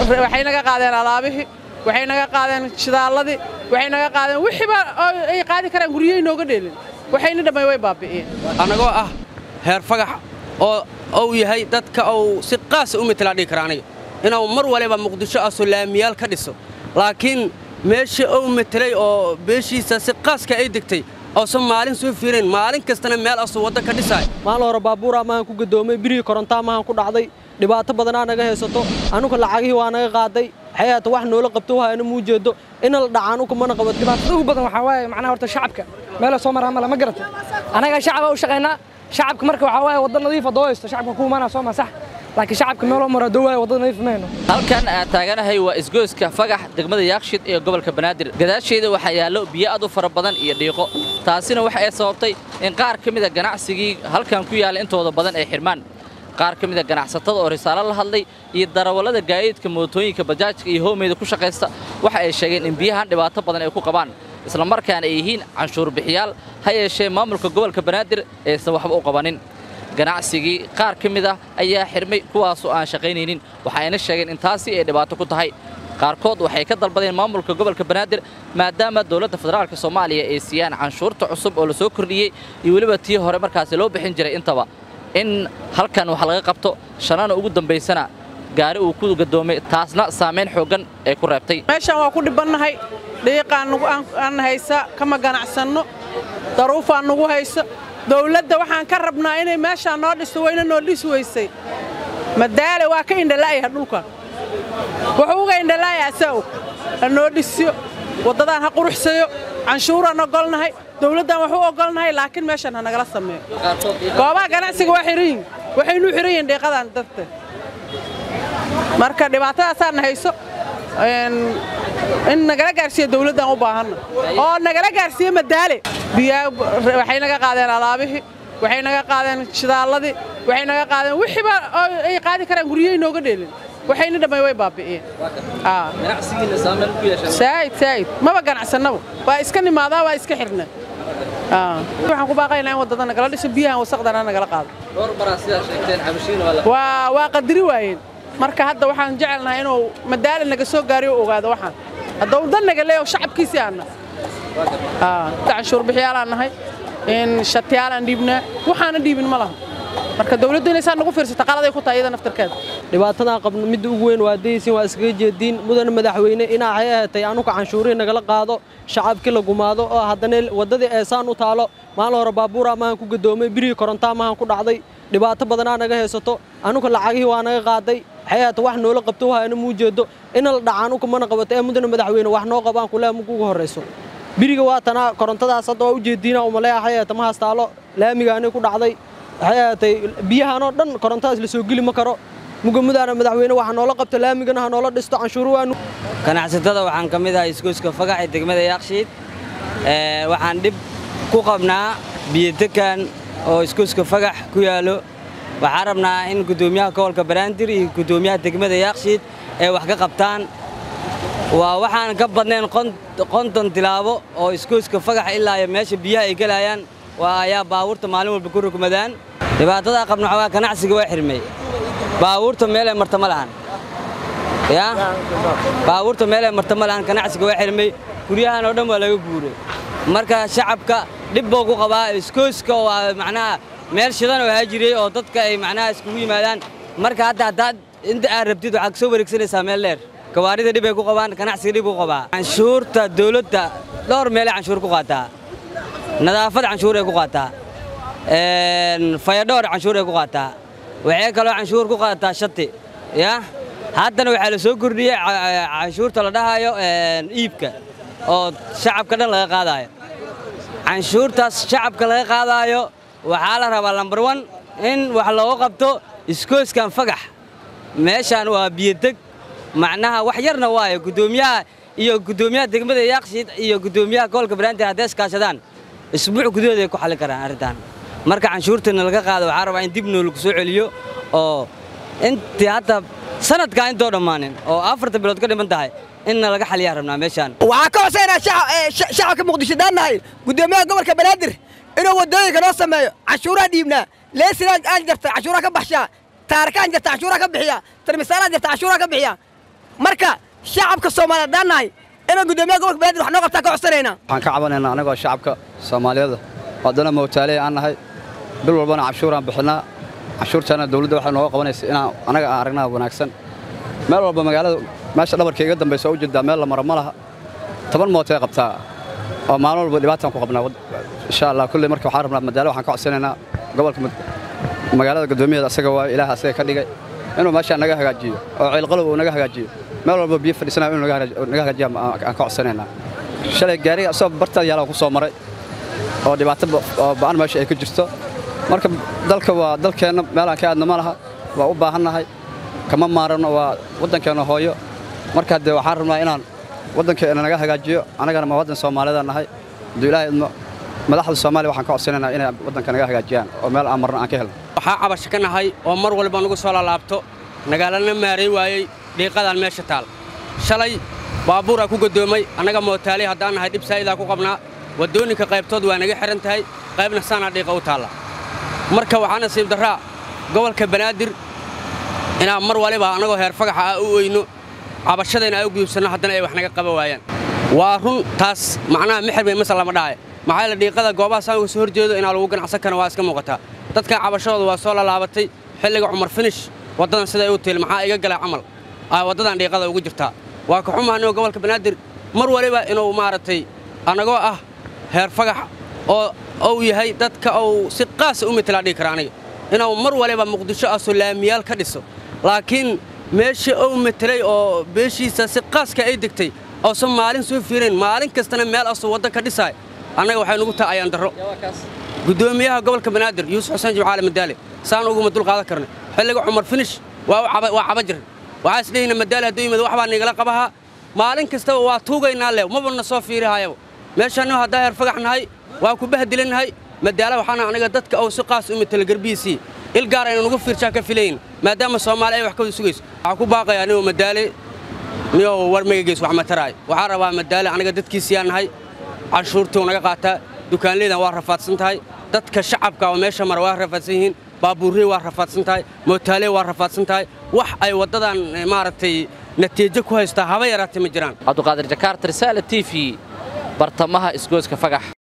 waxay naga qaadeen alaabihii waxay naga qaadeen shidaalladii waxay naga qaadeen wixiiba ay qaadi karaan guryahay nooga dheelin waxayna dhammay way baabi'iyeen annagoo ah heer fagax oo uu yahay dadka uu si qaasa u metelaa dhihi kara aniga inuu mar waliba muqdisho ah sulaamiyaal ka dhiso laakiin meesha uu metelay oo beeshiisa si qaaska ay degtay oosan maalin soo fiirayn maalin kastana meel asuu wadda ka dhisaay maalin hore baabuuraa maahan ku gadoomay birihii korontaa maahan ku dhacday dhibaato badanaa naga haysato anuga lacagihii waa naga qaaday xayaata wax noola qabto wahayna muu jeedo ina la dhacaan uka mana qabato dhibaatada ugu badan waxaa waaye macnaha horta shacabka meela soo maraa male ma garata anaga shacaba u shaqaynaa shacabka marka waxaa waaye wadda nadiifa doo haysto shacabka ku imaanaa soo ma sax laakiin shacabka meeloo maraa doo waaye wadda nadiif mayno halkan aan taaganahay waa isgoyska fagax degmada yaakshid ee gobolka banaadir gadaasheeda waxaa yaallo biyo aad u fara badan iyo dhiiqo taasina waxa ay sababtay in qaar ka mida ganacsigii halkan ku yaalla intooda badan ay xidhmaan qaar ka mida ganacsatada oo risaalo la hadlay iyo darawallada gaadiidka mootooyinka bajaajka iyo hoomeyda ku shaqaysta waxa ay sheegeen in biyahan dhibaato badan ay ku qabaan isla markaana ay yihiin canshuur bixiyaal ha yeeshee maamulka gobolka banaadir aysan waxba u qabanin ganacsigii qaar ka mid ah ayaa xirmay kuwaasoo aan shaqaynaynin waxayna sheegeen in taasi ay dhibaato ku tahay qaarkood waxay ka dalbadeen maamulka gobolka banaadir maadaama dowladda federaalk soomaaliya ay siiyaan canshuurta cusub oo la soo kordhiyey iyo weliba tii hore markaasi loo bixin jiray intaba in halkan wax laga qabto shanana ugu dambaysana gaari uu ku gadoomay taasna saamayn xooggan ay ku reebtay meeshaan waa ku dhibbannahay dhiiqaan aan haysa kama ganacsanno daruufaan nagu hayso dawladda waxaan ka rabnaa inay meeshaan noo dhisto wayna noo dhisi weysay madaale waa ka indhala'yaha dhulkan wuxuu uga indhala'yaha asaa og ha noo dhisiyo waddadaan ha quruxsayo canshuuraan ogolnahay dawladdaan wax u ogolnahay laakiin meeshaan ha nagala sameeyo goobaha ganacsiga waa xihan yihin waxaynu xihan yihin dhiiqadaan darteed marka dhibaatadaasaana hayso in nagala gaarsiiyo dawladdaan u baahanna oo nagala gaarsiiyo madaale biyaa waxay naga qaadeen alaabihii waxay naga qaadeen shidaalladii waxay naga qaadeen wixiiba ay qaadi karaan guryahay nooga dheelin waxayna dhammay way baabi'iyeen saa'id saa'id maba ganacsannaba waa iska nimaadaa waa iska xirna waxaan ku baaqaynaa in waddada nagala dhiso biyahan wasaqdana nagala qaado waa waa qadiri waayeen marka hadda waxaan jecelnahay inuu madaale naga soo gaariyo u ogaado waxaan hadda uu dan naga leeyo shacabkiisii aanna canshuur bixiyaalaan nahay in shatiyaalaan dhiibnaa waxaana dhiibin ma laha marka dawladdu inay saa nagu fiirsata qaladay ku tahay iyada naftirkeeda dhibaatadaan qabno midda ugu weyn waa daysiin waa iskaga jeediin mudana madaxweyne inaa waxay ahatay anuga canshuurihii nagala qaado shacabkii la gumaado oo haddana waddadii eesaan u taalo maalin hore baabuuraa maahan ku gadoomay birihii korontaa maahan ku dhacday dhibaato badanaa naga haysato anuga lacagihii waa naga qaaday xayaata wax noola qabto wahayna muu jeedo ina la dhacaan uka mana qabato ee mudana madaxweyne wax noo qabaan kulea mugu ugu horrayso biriga waa tanaa korontadaas hadda waa u jeediina umaleeya xayaata ma haastaalo laamigaanay ku dhacday waxay ahaatay biyahanoo dhan korontadaas la soo geli ma karo mugamudaana madaxweyne waxa noola qabto laamigana ha noola dhisto canshuuru waanu ganacsatada waxaan ka mid ahay isgoyska fagax ee degmada yaakshiid waxaan dhib ku qabnaa biyodekan oo isgoyska fagax ku yaallo waxaan rabnaa in guddoomiyaha gobolka banaadir iyo guddoomiyaha degmada yaakshiid ay wax ka qabtaan waa waxaan ka badnayn qonton tilaabo oo isgoyska fagax ilaa iyo meesha biyaha ay gelayaan waa ayaa baabuurta maalin walba ku rugmadaan dhibaatadaa qabna waxaa ganacsiga waa xirmay baabuurta meelay marta ma lahan ya baabuurta meelay marta ma lahan ganacsiga waa xirmay guryahan oo dhan waa laga guuray marka shacabka dhib buu ku qabaa iskooska waa macnaha meel shidan oo haajiriyey oo dadka ay macnaha iskugu yimaadaan marka hadda haddaad inta aad rabtid waxaad soo wareegsanaysaa meel dheer gawaarida dhib ay ku qabaan ganacsiga dhib ku qabaa canshuurta dawladda dhowr meelay canshuur ku qaataa nadaafad canshuur ay ku qaataa fayadhowr canshuur ay ku qaataa waxay kaloo canshuur ku qaataa shati ya haddana waxaa la soo kordhiyey canshuurta la dhahayo iibka oo shacabka dhan laga qaadaayo canshuurtaas shacabka laga qaadaayo waxaa la rabaa lambar wan in wax looga qabto iskoyskan fagax meeshaan waa biyodeg macnaha wax yarna waayo guddoomiyaha iyo guddoomiyaha degmada yaakshiid iyo guddoomiyaha gobolka banaadir hadday iskaashadaan isbuuc gudahood ay ku xallin karaan arrintan marka canshuurtana laga qaado waxaa rabaa in dib noolagu soo celiyo oo intii hadda sanadkaa intoo dhammaanin oo afarta bilood ka dhiman tahay inna laga xaliyaa rabnaa meeshaan waxaan ka codsaynaa shacabka muqdisho daannahay guddoomiyaha gobolka banaadir inuu waddooyinka noo sameeyo canshuuraha dhiibnaa leesinaan aan jarta canshuuraha ka baxshaa taarkaan jarta canshuuraha ka bixiya tarmisaalaan jarta canshuuraha ka bixiya marka shacabka soomaaliyeed haddaan nahay inaan guddoomiyaha gobolka banaadir wax noo qabtaa ka codsanaynaa waxaan ka cabanaynaa anagoo shacabka soomaaliyeed haddana mawtaaley aan nahay bil walbana canshuuraan bixinnaa canshuurtaana dawladda waxay nooga qabanaysa inaan anaga aan aragnaa wanaagsan meel walba magaalada meesha dhabarka iga dambaysa oo u jeedaa meel la maro ma laha toban mootay qabtaa oo maalin walba dhibaataan ku qabnaa insha allah kulley marka waxaan rabnaa madaalo waxaan ka codsanaynaa gobolka magaalada guddoomiyaheeda asaga waa ilaah asaga ka dhigay inuu meeshaan naga hagaajiyo oo ciilqalow uu naga hagaajiyo meel walba biyo fadhiisanayo inuu naga hagaajiyo aan ka codsanaynaa shalay gaariga asagoo bartaad yaalaan ku soo maray oo dhibaato oo ba'an meesha ay ka jirto marka dalka waa dalkeenna meelaan ka aadna ma laha waa u baahannahay kama maaranno waa waddankeenna hooyo marka haddee waxaan rabnaa inaan waddankeena naga hagaajiyo annagana ma waddan soomaaliyeed nahay hadduu ilaahay idmo madaxda soomaaliya waxaan ka codsanaynaa inay waddanka naga hagaajiyaan oo meel aan marno aan ka helno waxaa cabasho ka nahay oo mar walba nagu soo laalaabto nagaalana maaray waayey dhiiqadaan meesha taal shalay baabuuraa ku gaddoomay annaga mootaaley haddaan nahay dhib saa'idaa ku qabnaa waddooyinka qaybtood waa naga xidhan tahay qaybna saanaa dhiiqa u taalla marka waxaa nasiib darraa gobolka banaadir inaan mar waliba annagoo heer fagaxa ah u oyno cabashadayna ay u gudubsanno haddana ay wax naga qaba waayaan waa run taas macnaha mixir bay masal lama dhahay maxaa yeele dhiiqada goobaha saanka soo horjeedo inaa lagu ganacsan kana waa iska muuqataa dadka cabashadooda waa soo lalaabatay xilliga cumar finish waddadan siday u tiil maxaa iga galay camal aa waddadan dhiiqada ugu jirtaa waa ka xumaanoo gobolka banaadir mar waliba inuu maaragtay annagoo ah heer fagax oo uu yahay dadka uu si qaasa u metelaa dhihi kara aniga inuu mar waliba muqdisho asoo laamiyaal ka dhiso laakiin meesha uu metelay oo beeshiisa si qaaska ay degtay oosan maalin soo fiirayn maalin kastana meel asuu waddan ka dhisaay annaga waxay nugu tahay ayaan darro guddoomiyaha gobolka banaadir yuusuf xuseen jimcaale madaale saan uguma dul qaadan karna xilliga cumar finish waa caba jiran waxaa isdhehayna madaale hadduu yimid wax baa nigala qabahaa maalin kastaba waa tuugaynaa leh mabana soo fiirihayaba meeshaannu haddaa heer fagax nahay waa ku bahdilannahay madaala waxaana aniga dadka uu si qaas u metela garbihiisii il gaar aynu nugu fiirshaa ka filayn maadaama soomaali ay wax ka wada sugayso waxaa ku baaqaya anigoo madaale niyoo war magageys wax mataraay waxaa rabaa madaale aniga dadkiisiyaa nahay canshuurtuu naga qaataa dukaanleydan waa rafaadsan tahay dadka shacabka oo meesha mara waa rafaadsan yihiin baabuurrey waa rafaadsan tahay mootaalee waa rafaadsan tahay wax ay waddadan maaragtay natiijo ku haystaa haba yaraatay ma jiraan cabduqaadir jakaarta risaala t v bartamaha isgooska fagax